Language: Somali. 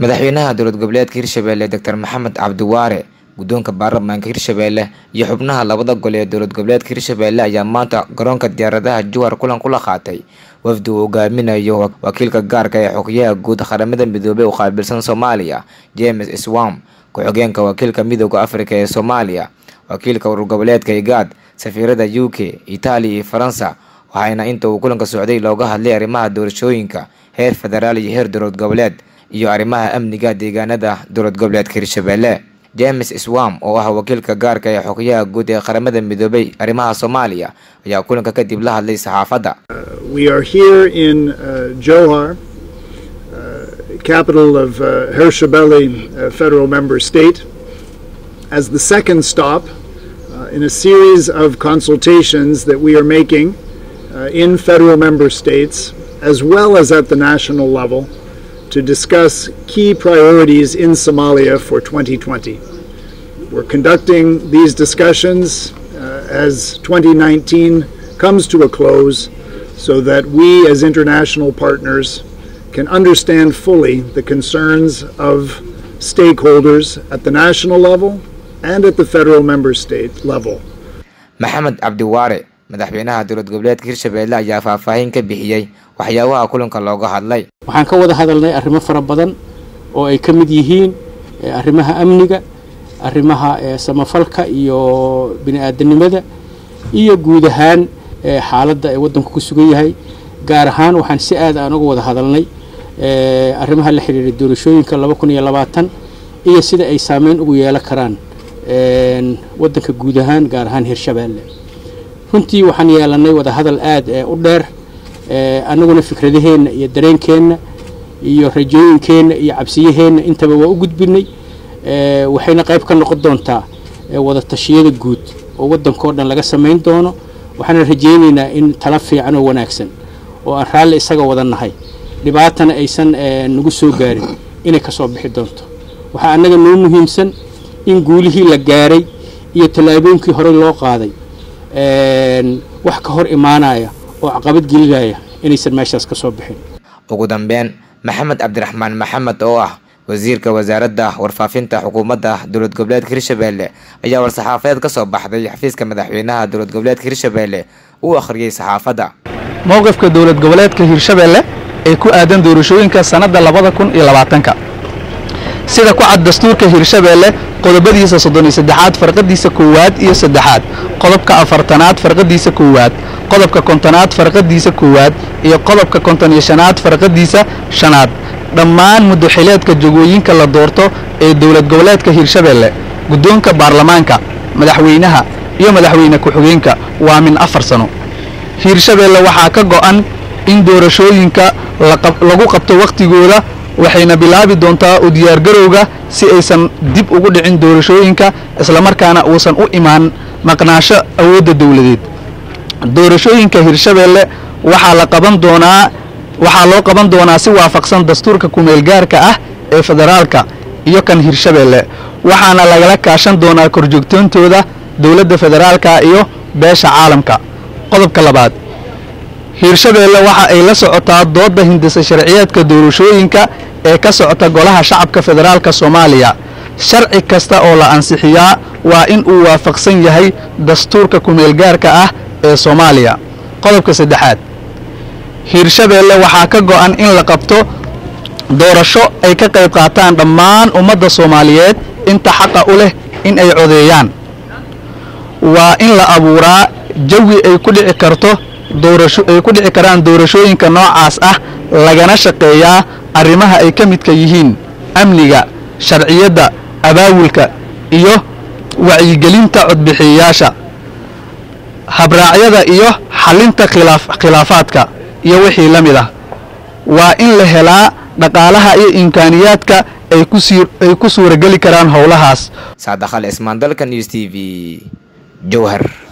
madaxweynaha dowlad goboleedka hirshabelle doctor maxamed cabdiwaare guddoonka baarlamaanka hirshabelle iyo xubnaha labada gol ee dowlad goboleedka hirshabelle ayaa maanta garoonka diyaaradaha jowhar kulan kula qaatay wafdi uu hogaaminayo wakiilka gaarka ee xogyaha guud qaramada midoobey u qaabilsan soomaaliya james swam ku-xigeenka wakiilka midooda afrika ee soomaaliya wakiilka urur goboleedka igaad safiirada u k itaaliya iyo faransa waxaana inta uu kulanka socday looga hadlay arrimaha doorashooyinka heer federaal iyo heer dowlad goboleed iyo arrimaha amniga deegaanada dowlad goboleedka hirshabelle james swam oo ah wakiilka gaarka ee xogyaha guud ee qaramada midoobay arrimaha soomaaliya ayaa kulanka kadib la hadlay saxaafadda We are here in uh, Johar, uh, capital of uh, Hirshabelle uh, federal member state, as the second stop uh, in a series of consultations that we are making uh, in federal member states as well as at the national level to discuss key priorities in Somalia for 2020. We're conducting these discussions uh, as 2019 comes to a close so that we as international partners can understand fully the concerns of stakeholders at the national level and at the federal member state level. maxamed cabdiwaare madaxweynaha dowlad goboleedka hirshabelle ayaa faahfaahin ka bixiyey waxyaabaha kulanka looga hadlay waxaan ka wada hadalnay arrimo fara badan oo ay ka mid yihiin arrimaha amniga arrimaha samafalka iyo bini-aadanimada iyo guud ahaan xaaladda ee waddanku ku sugan yahay gaar ahaan waxaan si aad aan uga wada hadalnay arrimaha la xidhiidha doorashooyinka laba kun iyo labaatan iyo sida ay saameyn ugu yeelan karaan waddanka guud ahaan gaar ahaan hirshabeelle runtii waxaan yeelanay wada hadal aad u dheer annaguna fikradaheenna iyo dareenkeenna iyo rajooyinkeenna iyo cabsiyaheenna intaba waa u gudbinay waxayna qayb ka noqon doontaa wada tashiyada guud oo waddankao dhan laga samayn doono waxaana rajaynaynaa in tala fiican oo wanaagsan oo aan raalli isaga wada nahay dhibaatana aysan nagu soo gaarin inay ka soo bixi doonto waxaa annaga noo muhiimsan in guulihii la gaaray iyo tallaabooyinkii hore loo qaaday wax ka hor imaanaya oo caqabad gelinaya inaysan meeshaas ka soo bixin ugu dambeyn maxamed cabdiraxmaan maxamed oo ah wasiirka wasaaradda warfaafinta xukuumadda dowlad goboleedka hirshabelle ayaa war-saxaafadeed ka soo baxday xafiiska madaxweynaha dowlad goboleedka hirshabelle uu akhriyey saxaafadda mowqifka dowlad goboleedka hirshabelle ee ku aadan doorashooyinka sannadda labada kun iyo labaatanka sida ku cad dastuurka hirshabelle qodobadiisa soddon iyo saddexaad farqadiisa koowaad iyo saddexaad qodobka afartanaad farqadiisa koowaad qodobka kontonaad farqadiisa koowaad iyo qodobka konton iyo shanaad farqadiisa shanaad dhammaan muddaxileedka jagooyinka la doorto ee dowlad goboleedka hirshabelle guddoonka baarlamaanka madaxweynaha iyo madaxweyne ku-xigeenka waa min afar sano hirshabelle waxaa ka go'an in doorashooyinka lagu qabto wakhtigooda waxayna bilaabi doontaa u diyaargarowga si aysan dib ugu dhicin doorashooyinka islamarkaana uusan u imaan maqnaasho awoodda dowladeed doorashooyinka hirshabelle waxaa la qaban doonaa waxaa loo qaban doonaa si waafaqsan dastuurka kumeelgaarka ah ee federaalka iyo kan hirshabelle waxaana lagala kaashan doonaa korjoogtoontooda dowladda federaalka iyo beesha caalamka qodobka labaad hirshabelle waxa ay la socotaa doodda hindisa sharciyeedka doorashooyinka ee ka socota golaha shacabka federaalka soomaaliya sharci kasta oo la ansixiyaa waa in uu waafaqsan yahay dastuurka kumeelgaarka ah ee soomaaliya qodobka saddexaad hirshabelle waxaa ka go'an in la qabto doorasho ay ka qayb qaataan dhammaan ummadda soomaaliyeed inta xaqa u leh in ay codeeyaan waa in la abuuraa jawi ay ku dhici karto doorasho ay ku dhici karaan doorashooyinka noocaas ah lagana shaqeeyaa arrimaha ay ka midka yihiin amniga sharciyadda abaawulka iyo wacyigelinta codbixiyayaasha habraacyada iyo xalinta khilaafaadka iyo wixii la mid ah waa in la helaa dhaqaalaha iyo imkaaniyaadka ay ku suurageli karaan howlahaas saadakhal ismaan dalka news t v jowhar